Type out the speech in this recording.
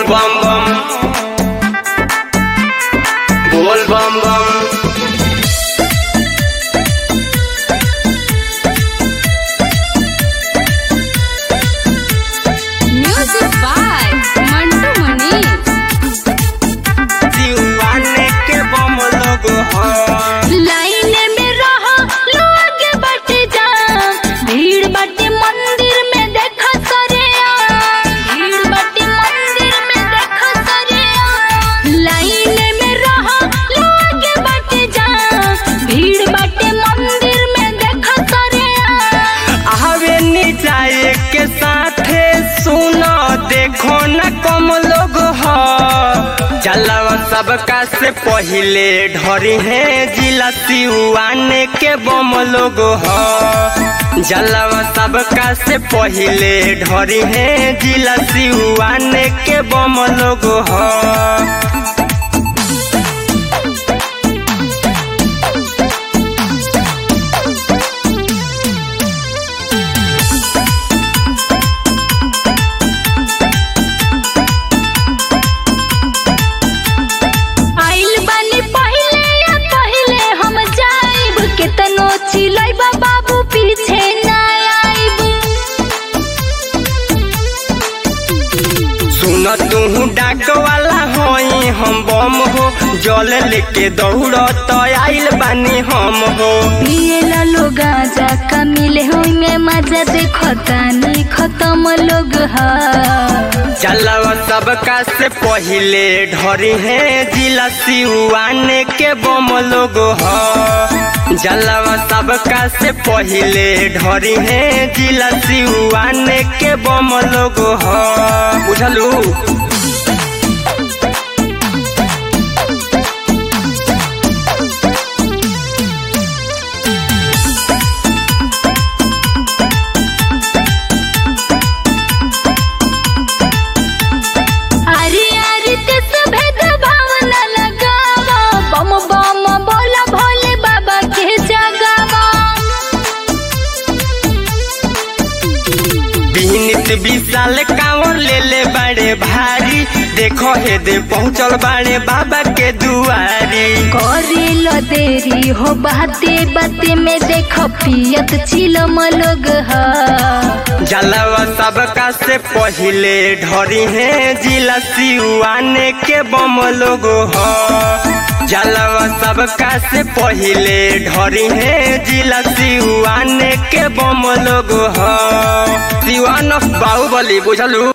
बम बम बोल बम बम Music by Mantu Mani. दीवाने के बम लोग हैं लाइन में रहो लोग बट जा भीड़ बटे मंदिर में देखा करे भीड़ बटे मंदिर में देखा करे लाइन में रहो लोग बट जा भीड़ बटे मंदिर में देखा करे आवे निचाए के साथे सुनो देखो न कम लोग हो जलवा सबका से पहिले ढरी है जिला सिवाने के बम लोग हो जलवा सबका से पहिले ढरी है जिला सिवाने के बम लोग हो आइल बानी पहिले या पहिले हम जाइब केतनो चिलैब बाबू पीछे ना आइब सुन तू डाक वाला होई हम बम हो जल लेके दौड़ तो आइल बानी हम हो पिएला लोग गांजा का मिले होई में मजा देखो तानी खत्म लोग हा जलवा सबका से पहिले ढरी है जिला सिवाने के बम लोग हो जलवा सबका से पहिले ढरी है जिला सिवाने के बम लोग हो बुझलू अरे अरे ते भेद भावना लगावा बम बम बोला भोले बाबा के जगावा बीनित विशाल कांवर ले ले बड़े भारी देखो हे दे पहुँचल बाड़े बाबा के दुआरी करेल देरी हो बाते बाते में देखो पियत चिलम लोग हा जलवा सबका से पहिले ढरी है जिला सिवाने के बम लोग हो जलवा सबका से पहिले ढरी है जिला सिवाने के बम लोग हो सिवान बाहुबली बुझलू